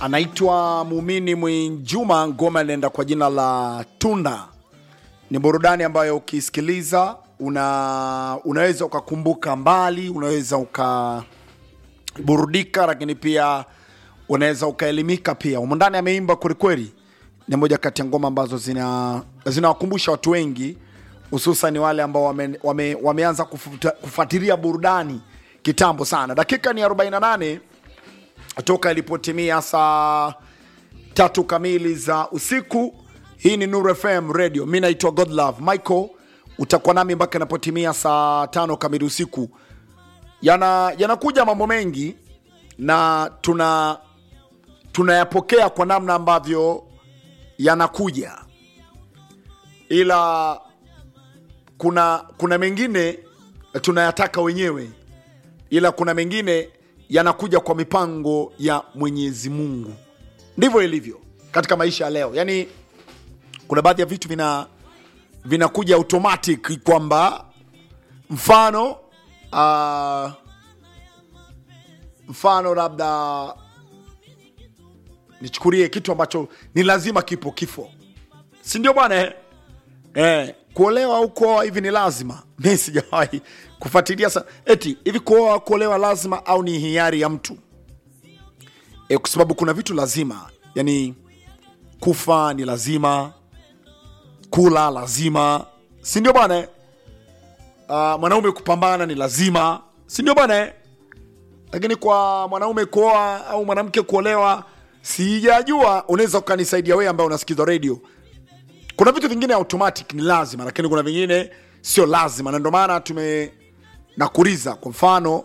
anaitwa Muumini Mwinjuma, ngoma inaenda kwa jina la Tunda. Ni burudani ambayo ukisikiliza una, unaweza ukakumbuka mbali, unaweza ukaburudika, lakini pia unaweza ukaelimika pia. Humu ndani ameimba kwelikweli, ni moja kati ya ngoma ambazo zina zinawakumbusha watu wengi, hususan wale ambao wame, wame, wameanza kufuta- kufuatilia burudani kitambo sana. Dakika ni 48 toka ilipotimia saa tatu kamili za usiku. Hii ni Nuru FM Radio, mi naitwa Godlove Michael. Utakuwa nami mpaka inapotimia saa tano kamili usiku. Yana yanakuja mambo mengi na tuna tunayapokea kwa namna ambavyo yanakuja, ila kuna kuna mengine tunayataka wenyewe, ila kuna mengine yanakuja kwa mipango ya Mwenyezi Mungu. Ndivyo ilivyo katika maisha ya leo. Yaani kuna baadhi ya vitu vina vinakuja automatic kwamba mfano uh, mfano labda nichukulie kitu ambacho ni lazima kipo kifo, si ndio bwana eh? Eh, kuolewa au kuoa hivi ni lazima? Mi sijawahi kufuatilia sa eti hivi kuoa kuolewa lazima au ni hiari ya mtu eh, kwa sababu kuna vitu lazima, yani kufa ni lazima, kula lazima, si ndio bwana eh? Uh, mwanaume kupambana ni lazima, si ndio bwana eh? Lakini kwa mwanaume kuoa au mwanamke kuolewa sijajua. Unaweza ukanisaidia wewe ambaye unasikiza radio kuna vitu vingine automatic ni lazima, lakini kuna vingine sio lazima, na ndio maana tume nakuuliza. Kwa mfano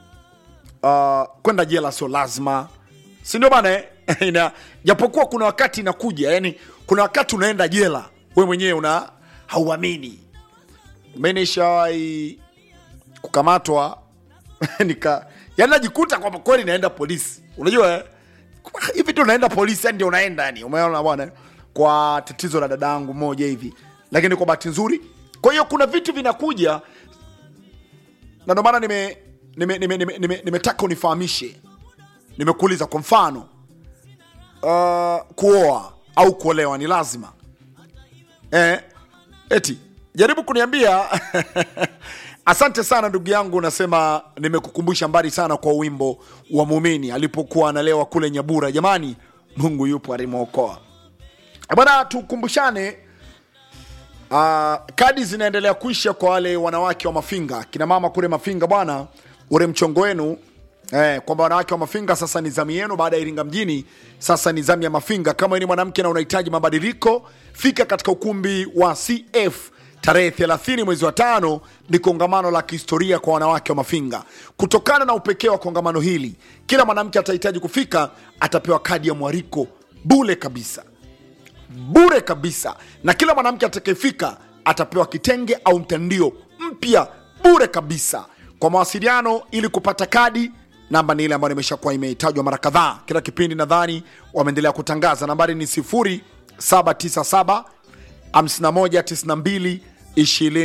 uh, kwenda jela sio lazima, si ndio bana eh? Ina- japokuwa kuna wakati inakuja, yani kuna wakati unaenda jela we mwenyewe una hauamini. Mi nishawahi kukamatwa nika yani najikuta kwamba kweli naenda polisi, unajua eh? hivi tu naenda polisi, yani ndio unaenda yani, umeona bwana, eh? kwa tatizo la dadangu moja hivi, lakini kwa bahati nzuri. Kwa hiyo kuna vitu vinakuja, na ndio maana nime nimetaka nime, nime, nime, nimetaka unifahamishe. Nimekuuliza kwa mfano uh, kuoa au kuolewa ni lazima eh, eti jaribu kuniambia asante sana ndugu yangu unasema nimekukumbusha mbali sana kwa wimbo wa muumini alipokuwa analewa kule nyabura jamani mungu yupo alimwokoa bwana tukumbushane uh, kadi zinaendelea kuisha kwa wale wanawake wa mafinga kina mama kule mafinga bwana ule mchongo wenu eh, kwamba wanawake wa mafinga sasa ni zamu yenu baada ya iringa mjini sasa ni zamu ya mafinga kama wewe ni mwanamke na unahitaji mabadiliko fika katika ukumbi wa cf tarehe 30 mwezi wa tano ni kongamano la kihistoria kwa wanawake wa mafinga kutokana na upekee wa kongamano hili kila mwanamke atahitaji kufika atapewa kadi ya mwariko bule kabisa bure kabisa na kila mwanamke atakayefika atapewa kitenge au mtandio mpya bure kabisa kwa mawasiliano ili kupata kadi namba ni ile ambayo imeshakuwa imetajwa mara kadhaa kila kipindi nadhani wameendelea kutangaza nambari ni 0797 5192 20